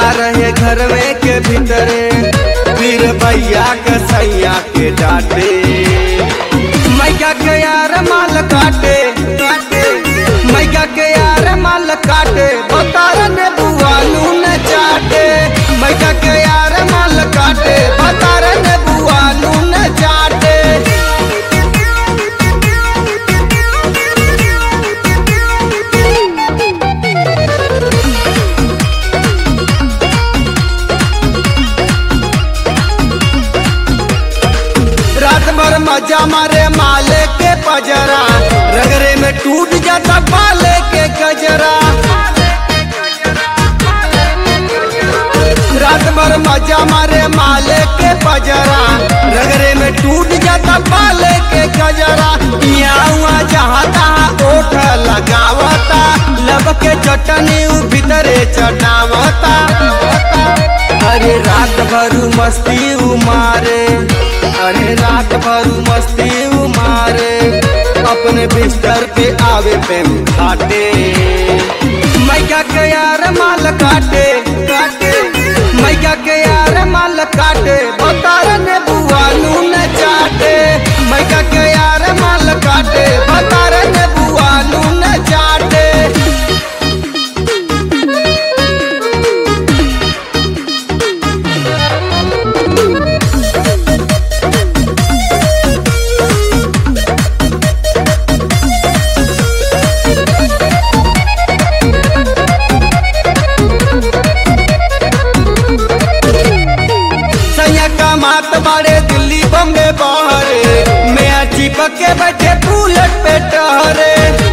रहे घर में के भीतरे फिर भैया के सैया के डांटे मैया के यार माल काटे काटे मैया के यार माल काटे बतार ने बुआ नून चाटे मैया के यार माल काटे बतार ने बुआ नून चाटे रात भर मजा मारे माले के पजरा रगरे में टूट जाता बाले के गजरा रात भर मजा मारे माले के पजरा रगरे में टूट जाता बाले के गजरा यहाँ जहाँ तहाँ ओठ लगावता लब के चटनी उ भीतरे चटावता अरे रात भर मस्ती उमारे अरे रात भर मस्ती उमारे अपने बिस्तर पे आवे पे घाटे मैया के यार माल काटे काटे मैया के यार माल काटे बतार ने बुआ नून चाटे मैया के यार माल काटे बतार ने बुआ नून चाटे सैया का मात बाड़े दिल्ली बम्बे बहरे मैं चिपक के बैठे बुलेट पे टहरे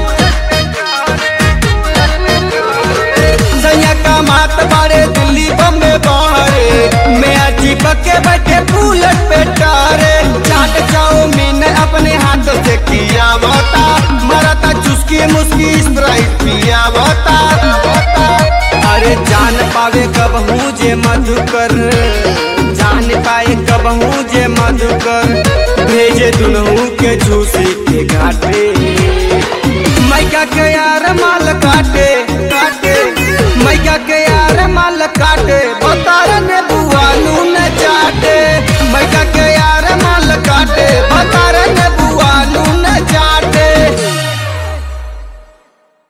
सैया का मात बाड़े दिल्ली बम्बे बहरे मैं चिपक के बैठे बुलेट पे टहरे चाट चाउमीन अपने हाथों से किया बता मरता चुस्की मुस्की स्प्राइट पिया बता अरे जान पावे कब हूँ जे मधुकर जान पाए कब हूँ जे मधुकर भेजे दुनहू के झूसे